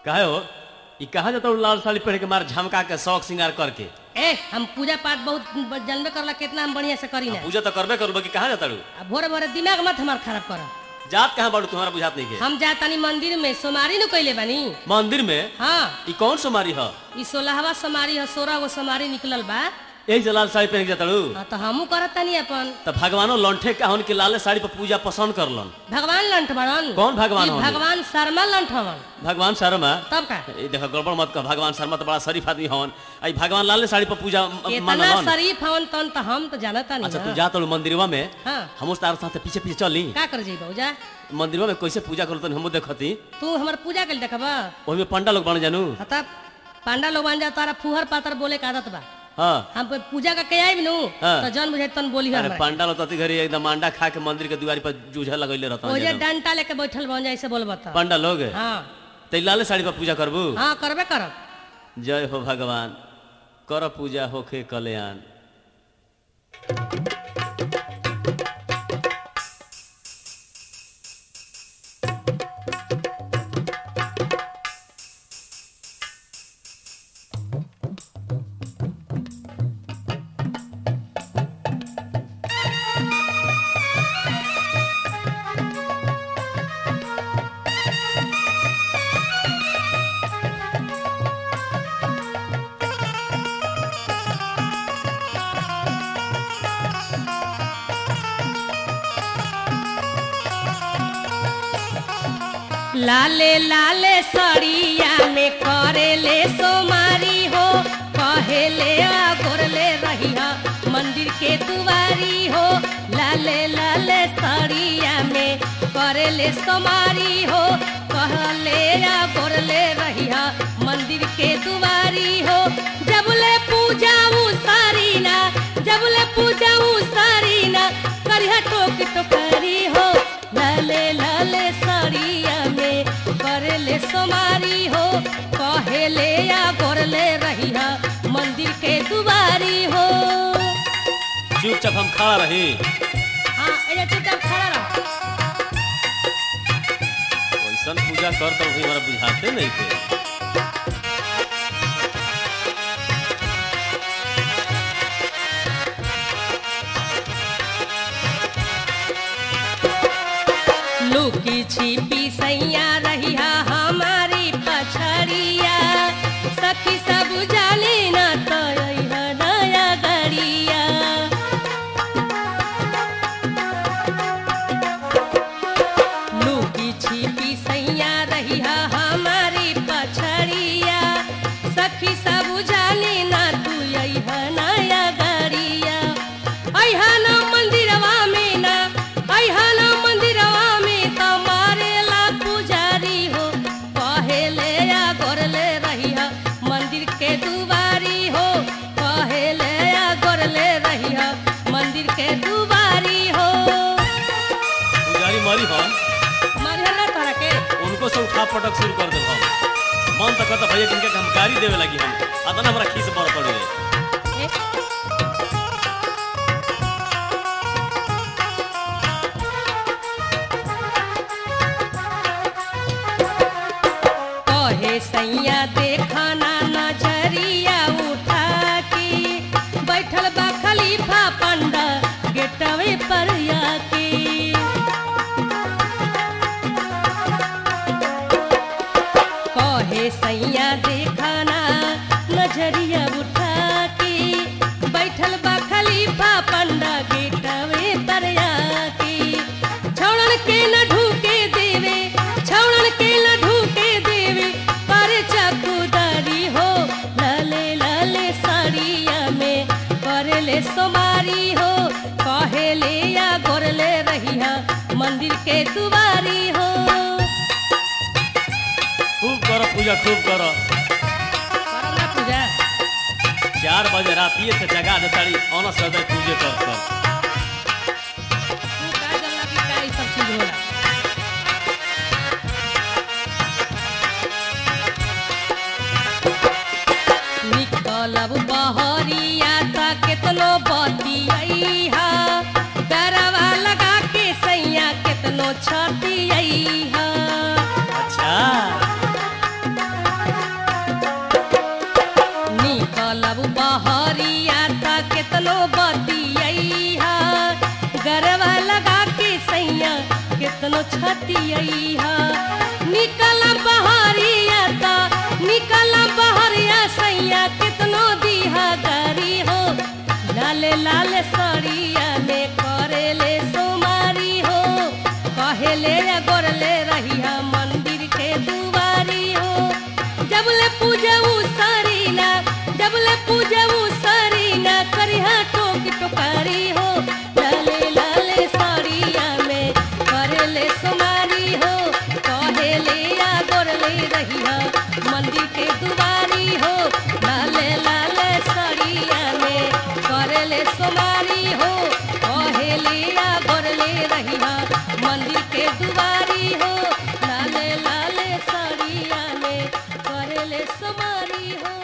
कहे हो ई कहाँ जाता हूँ लाल साड़ी पहन के मार झमका के शौक श्रृंगार करके ए हम पूजा पाठ बहुत जानबे करला कितना हम बढ़िया से करी ना पूजा तो करबे करूँ कि कहाँ जाता हूँ आ भोरे भोरे दिमाग मत हमार खराब कर जात कहाँ बाड़ू तुम्हारा बुझात नहीं के हम जातानी मंदिर में सोमारी नु कइले बानी मंदिर में हाँ ई कौन सोमारी ह ई सोलहवा सोमारी है सोलह गो सोमारी निकलल बा यही से लाल साड़ी पहन के जाता हूँ हाँ तो हमू करत तानी अपन तो भगवानो लंठे का हन के लाले साड़ी पर पूजा पसंद करलन भगवान लंठ बड़न कौन भगवान ई हवन? भगवान शर्मा लंठ हवन भगवान शर्मा तब का ए देखो गड़बड़ मत कर भगवान शर्मा तो बड़ा शरीफ आदमी हवन आई भगवान लाले साड़ी पर पूजा इतना मानलन शरीफ हवन तन तो हम तो जानता अच्छा तू नहीं जा तो मंदिरवा में हाँ हम उस तार साथ पीछे पीछे चली का कर जेबा जा मंदिरवा में कैसे पूजा करो तो हम देखती तू हमर पूजा कइल देखबा ओही में पंडा लोग बन जानू हाँ तब पांडा लोग बन जा तारा फुहर पातर बोले का आदत बा हाँ हम पे पूजा का के आइब नु हाँ। तो जन बुझे तन बोली अरे हमरा पंडा लोग तती घरी एकदम अंडा खा के मंदिर के दुआरी पर जूझे लगैले रहता ओजे डंटा लेके बैठल बन जाए से बोलबा त पंडा लोग हाँ ते लाले साड़ी पर पूजा करबू हाँ करबे करब जय हो भगवान कर पूजा होखे कल्याण लाले लाले सड़िया में करेले सोमारी हो कहेले आ गोरले रहिया मंदिर के दुआरी हो लाले लाले सड़िया में करेले सोमारी हो कहले आ गोरले रहिया मंदिर के दुआरी हो जबले पूजा सारी ना जबले पूजा सारी ना करिया टोक टोकरी हो लाले लाले सड़िया में करले सोमारी हो कहेले या गोरले रहिया मंदिर के दुआरी हो चुपचाप हम खड़ा रही हाँ एजा चुपचाप खड़ा रहो कैसन पूजा कर तो भी हमारा बुझाते नहीं थे लुकी छिपी सैया रहिया हमारी पछड़िया सखी सब जाली ना तो अइहा नया गड़िया लुकी छिपी सैया रहिया हमारी पछड़िया सखी सब जाली ना तू अइहा नया गड़िया अइहा ना मंदिरवा में ना अइहा ना मंदिरवा में तो मारेला पुजारी हो कहेले या गोरले रहिया मंदिर के दुआरी हो कहेले या गोरले रहिया मंदिर के दुआरी हो पुजारी मरी हन मारिया ना तोरा के उनको से उठा पटक शुरू कर दे हम मन तो कहता भैया जिनके हम गाड़ी देवे लगी हम अतना हमारा खीस पर पड़ गए ए, कहे सैया देखना नजरिया उठा के बैठल बा खलीफा पंडा गेटवे पर आके कहे सैया देखना नजरिया उठा के बैठल बा खलीफा पंडा गेटवे पर आके छौड़न के न ढूके देवे छौड़न के न ढूके देवे पर चकुदारी हो लाले लाले साड़िया में करले सोमारी हो कहेले या गोरले रहिया मंदिर के दुआरी हो खूब करो पूजा खूब करो करम ना पूजा चार बजे रातिए से जगा दे तारी ऑन सदर पूजे कर कर तू का जानला कि का ई सब चीज होला निकलब बहरिया त केतनो बतियैहा डरवा लगा के सैया केतनो छतियैहा अच्छा बतियैहा निकल बहरिया ता निकल बहरिया सैया कितनो दीहा गारी हो लाले लाले सड़िया में करेले सोमारी हो कहेले या गोरले रहिया मंदिर के दुआरी हो जबले पूजऊ सरीना जबले पूजऊ सरीना करिहा टोक टोकारी हो लाले लाले साड़िया में करेले सोमारी हो कहेले या गोरले रहिया मंदिर के दुआरी हो लाले लाले साड़िया में करेले सोमारी हो कहेले या गोरले रहिया मंदिर के दुआरी हो लाले लाले साड़िया में करेले सोमारी हो